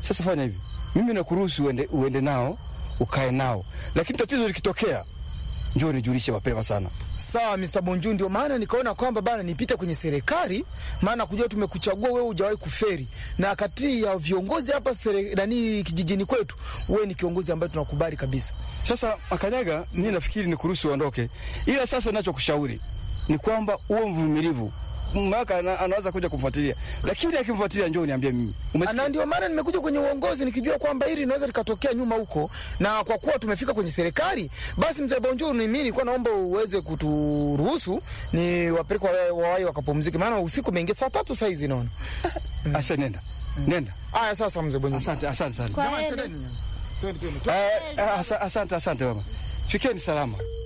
Sasa fanya hivi, mimi nakuruhusu uende, uende nao ukae nao, lakini tatizo likitokea, njoo nijulishe mapema sana. Sawa Mr. Bonju, ndio maana nikaona kwamba bana nipite kwenye serikali, maana kujua tumekuchagua wewe, hujawahi kuferi, na kati ya viongozi hapa sere, nani kijijini kwetu, wewe ni kiongozi ambaye tunakubali kabisa. Sasa Makanyaga, mimi nafikiri nikuruhusu uondoke, ila sasa ninachokushauri ni kwamba uwe mvumilivu. Maka ana, anaweza kuja kumfuatilia, lakini akimfuatilia, njoo niambie mimi. Umesikia? Na ndio maana nimekuja kwenye uongozi nikijua kwamba hili linaweza likatokea nyuma huko, na kwa kuwa tumefika kwenye serikali, basi mzee Bonjour, ni mimi nilikuwa naomba uweze kuturuhusu ni wapeleke wa- wawai wakapumzike, maana usiku umeingia saa tatu saa hizi naona. Asa, nenda nenda. Aya, sasa mzee Bonjour. Asante, asante sana. Kwa Jamani, heri. twendeni. Twende, twende. Eh, eh, asa- asante, asante mama, fikeni salama.